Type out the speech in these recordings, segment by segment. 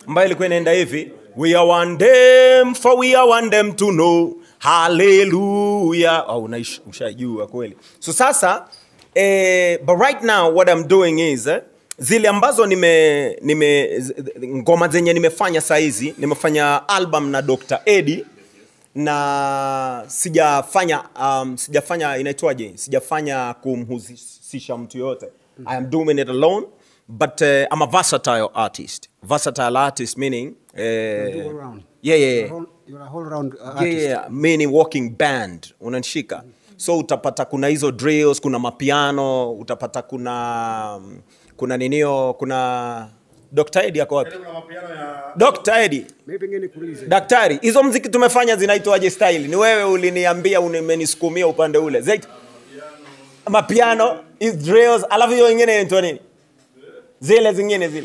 ambayo ilikuwa inaenda hivi we are one them for we are one them to know haleluya oh, unaish- ushajua kweli so sasa eh, but right now what I'm doing is eh, zile ambazo nime, nime z- ngoma zenye nimefanya sahizi nimefanya album na Dr. Eddie na sijafanya um, sijafanya inaitwaje sijafanya kumhusisha mtu yoyote i am doing it alone but uh, i'm a versatile artist versatile artist meaning uh, do all round. yeah, yeah, You're yeah. a whole- you're a whole round uh, Yeah, artist. yeah, meaning walking band unanishika so utapata kuna hizo drills kuna mapiano utapata kuna kuna ninio kuna Dr. Eddie ako wapi Dr. Eddie Maybe ngine nikuulize. daktari hizo mziki tumefanya zinaitwaje style ni wewe uliniambia umenisukumia upande ule Zait, mapiano is drills alafu hiyo ingine inaitwa nini zile zingine zile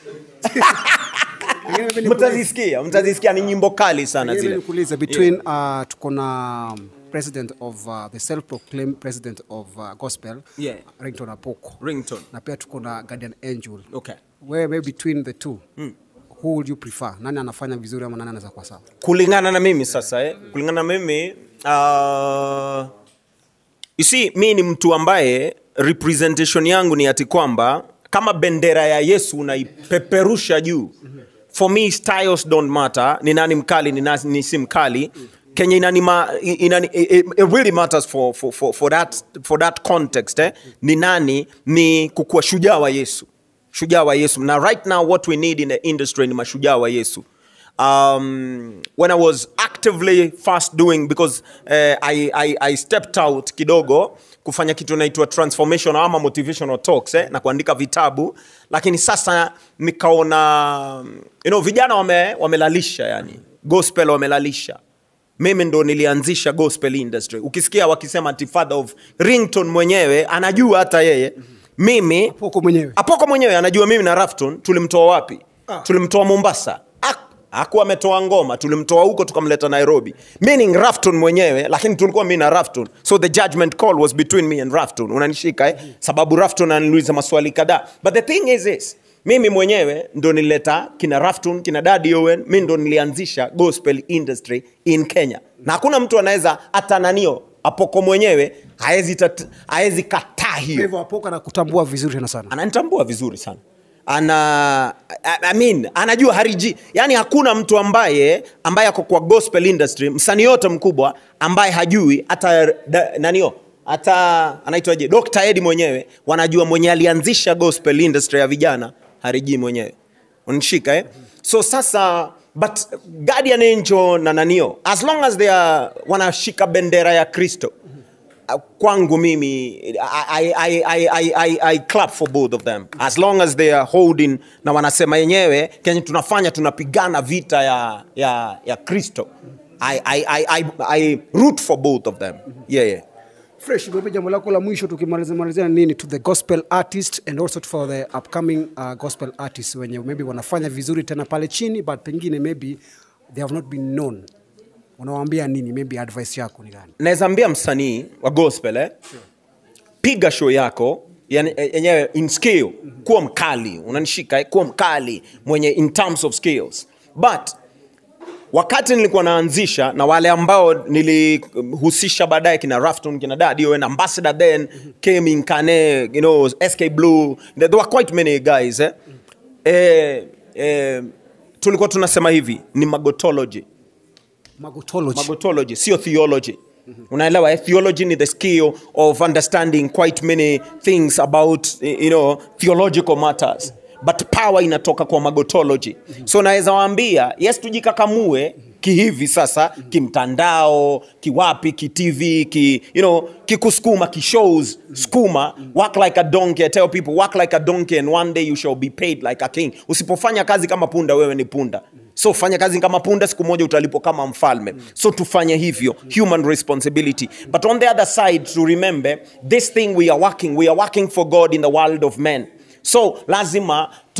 Ngine maybe nikuulize. mtazisikia mtazisikia ni nyimbo kali sana Ngine zile nikuulize between uh, tuko na um, president of uh, the self-proclaimed president of uh, gospel Yeah. Rington Apoko ringtone na pia tuko na Guardian Angel. okay Where maybe between the two who would you prefer? Nani anafanya vizuri ama nani anaweza kuwa sawa? kulingana na mimi sasa eh? kulingana na mimi uh, you see mi ni mtu ambaye representation yangu ni ati kwamba kama bendera ya yesu unaipeperusha juu for me styles don't matter ni nani mkali ni nani si mkali kenya inanima, inani, it, it really matters for, for, for, for, that, for that context eh? ni nani ni kukuwa shujaa wa yesu shujaa wa yesu na right now what we need in the industry ni mashujaa wa yesu um, when I was actively fast doing because uh, I, I, I stepped out kidogo kufanya kitu naitwa transformation ama motivational talks eh, na kuandika vitabu lakini sasa nikaona you know, vijana wame, wamelalisha yani gospel wamelalisha mimi ndo nilianzisha gospel industry ukisikia wakisema ati father of rington mwenyewe anajua hata yeye mimi Apoko mwenyewe. apoko mwenyewe anajua mimi na rafton tulimtoa wapi Ah. tulimtoa mombasa Ak- hakuwa ametoa ngoma tulimtoa huko tukamleta nairobi meaning rafton mwenyewe lakini tulikuwa mi na rafton so the judgment call was between me and rafton unanishika eh? sababu rafton ananiuliza maswali kadhaa but the thing is this mimi mwenyewe ndo nilileta kina rafton kina dadi owen mi ndo nilianzisha gospel industry in kenya na hakuna mtu anaweza hata nanio apoko mwenyewe haezi tat- haezi kataa Kwa hiyo hivyo Apoko anakutambua vizuri tena sana. ananitambua vizuri sana ana I, I mean, anajua hariji yani hakuna mtu ambaye ambaye ako kwa gospel industry msanii yote mkubwa ambaye hajui hata da- nanio hata anaitwaje Dr. Eddie mwenyewe wanajua mwenye alianzisha gospel industry ya vijana hariji mwenyewe unashika eh? so sasa but Guardian Angel na nanio as long as they are wanashika bendera ya Kristo Uh, kwangu mimi I, I, I, I, I, I clap for both of them as long as they are holding na wanasema yenyewe kenye tunafanya tunapigana vita ya, ya, ya kristo I, I, I, I, I root for both of them yeah, yeah. fresh maybe jambo lako la mwisho tukimalizia malizia nini to the gospel artist and also for the upcoming uh, gospel artists wenye maybe wanafanya vizuri tena pale chini but pengine maybe they have not been known unawaambia nini maybe advice yako ni gani naweza ambia msanii wa gospel eh? piga show yako yani, eh, yenyewe in skill kuwa mkali unanishika eh? kuwa mkali mwenye in terms of skills but wakati nilikuwa naanzisha na wale ambao nilihusisha baadaye kina rafton kina dadi Owen, ambassador then came in kane you know sk blue there there were quite many guys eh? Eh, eh, tulikuwa tunasema hivi ni magotology magotology magotology sio theology unaelewa eh? theology ni the skill of understanding quite many things about you know theological matters but power inatoka kwa magotology so naweza waambia yes tujikakamue kihivi sasa kimtandao kiwapi kitv ki you know kikusukuma kishows skuma work like a donkey I tell people work like a donkey and one day you shall be paid like a king usipofanya kazi kama punda wewe ni punda so fanya kazi kama punda siku moja utalipwa kama mfalme so tufanye hivyo human responsibility but on the other side to remember this thing we are working we are working for god in the world of men so lazima tu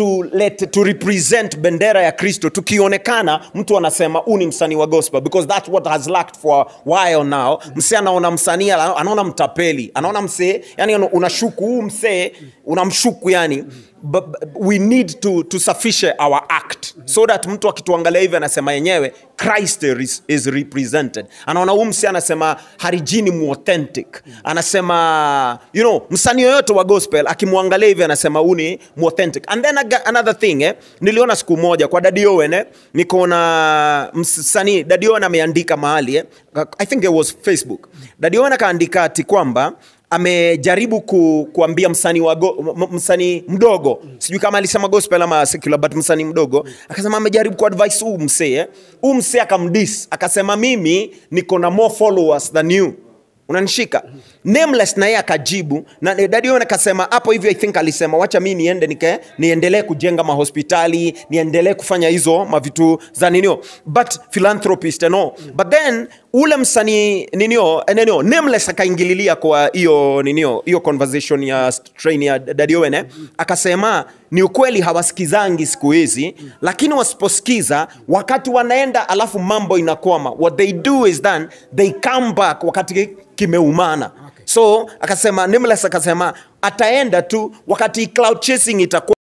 to, let, to represent bendera ya kristo tukionekana mtu anasema huu ni msanii wa gospel because that's what has lacked for a while now msee anaona msanii ana- anaona mtapeli anaona msee yani unashuku huu msee unamshuku yani but, but we need to, to sufficient our act so that mtu akituangalia hivi anasema yenyewe christ is, is represented anaona huu msee anasema harijini muauthentic anasema you know msanii yoyote wa gospel akimwangalia hivi anasema huu ni muauthentic and then aga, another thing eh, niliona siku moja kwa Daddy Owen eh, nikaona msanii Daddy Owen ameandika mahali eh, i think it was facebook Daddy Owen akaandika ati kwamba amejaribu ku, kuambia msanii wa go- m- msanii mdogo sijui kama alisema gospel ama secular but msanii mdogo akasema amejaribu kuadvise huu msee eh. huu msee akamdis akasema mimi niko na more followers than you unanishika nameless na yeye akajibu na Daddy Owen akasema hapo hivyo i think alisema wacha mi niende nike niendelee kujenga mahospitali niendelee kufanya hizo mavitu za ninio but philanthropist and all but then ule msanii ninio eh, ninio nameless akaingililia kwa hiyo ninio hiyo conversation ya train ya Daddy Owen eh? akasema ni ukweli hawasikizangi siku hizi lakini wasiposikiza wakati wanaenda alafu mambo inakwama what they do is then they come back wakati kimeumana so akasema nameless akasema ataenda tu wakati cloud chasing itakuwa